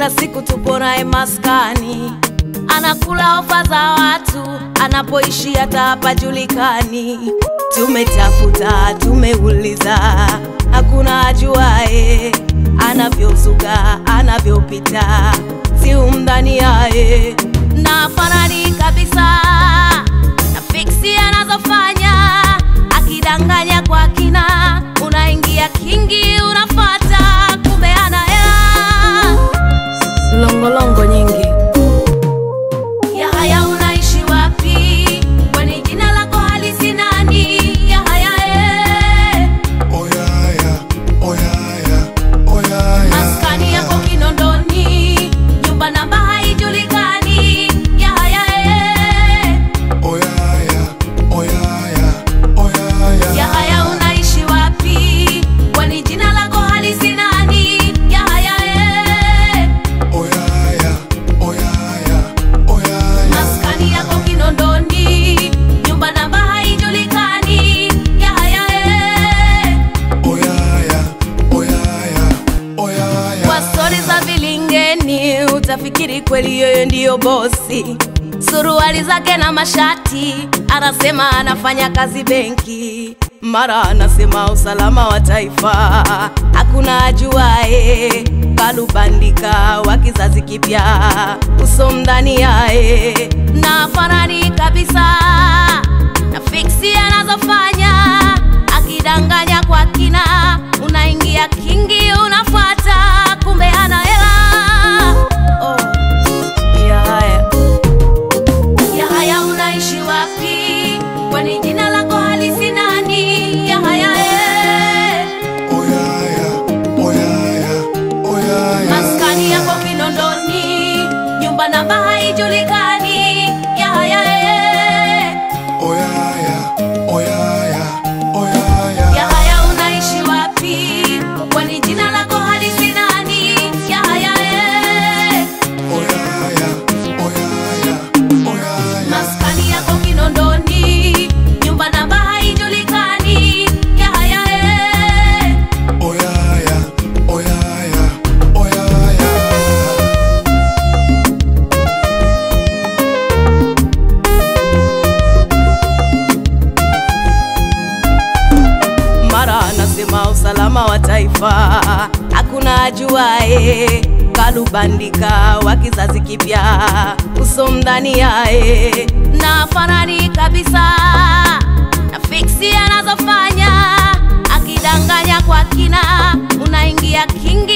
kila siku tupo naye maskani, anakula ofa za watu, anapoishi hata hapajulikani. Tumetafuta, tumeuliza, hakuna ajuae anavyozuga, anavyopita, si umdhani yaye na fanani kabisa na fiksi anazofanya, akidanganya kwa kina, unaingia kingi, unafata kumbe ana hela longolongo nyingi. Yahaya, unaishi wapi? Kwani jina lako halisi nani? Yahaya, eh. Oyaya, oyaya, oyaya. maskani yako Kinondoni, nyumba namba haijulikani. Yahaya, eh. Oyaya, oyaya, oyaya. Yahaya, unaishi wapi? Kwani jina lako halisi nani? Yahaya, eh. Oyaya, oyaya, oyaya. maskani yako Kinondoni, nyumba namba haijulikani. Yahaya, eh. Oyaya, oyaya, oyaya. Kwa stori za vilingeni utafikiri kweli yeye ndiyo bosi. Suruali zake na mashati, anasema anafanya kazi benki, mara anasema usalama wa taifa, hakuna ajuae. Kalubandika wa kizazi kipya, uso mdani yae na fanani kabisa na fiksi anazofanya akidanganya kwa kina, unaingia kingi, unafuata kumbe ana hela. Oh, Yahaya, Yahaya, unaishi wapi? Kwani jina lako halisi nani? Yahaya, eh. Oyaya, oyaya, oyaya. maskani yako Kinondoni, nyumba namba haijulikani. Yahaya, eh. Oyaya, oyaya, oyaya. Yahaya, unaishi wapi? Kwani jina lako halisi nani? Yahaya, eh. Oyaya, oyaya, oyaya. maskani yako Kinondoni, nyumba namba haijulikani. Yahaya, eh. Oyaya, oyaya, oyaya. mara anasema usalama wa taifa, hakuna ajuae. Kalubandika wa kizazi kipya, uso mdani yae na fanani kabisa na fiksi anazofanya, akidanganya kwa kina, unaingia kingi